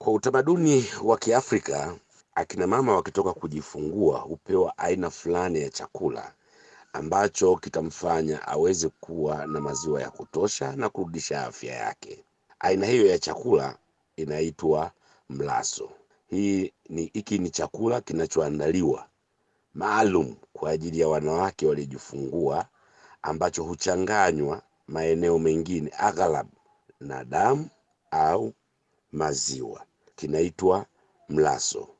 Kwa utamaduni wa Kiafrika, akina mama wakitoka kujifungua hupewa aina fulani ya chakula ambacho kitamfanya aweze kuwa na maziwa ya kutosha na kurudisha afya yake. Aina hiyo ya chakula inaitwa mlaso. Hii ni hiki ni chakula kinachoandaliwa maalum kwa ajili ya wanawake waliojifungua ambacho huchanganywa maeneo mengine aghalabu na damu au maziwa, kinaitwa mlaso.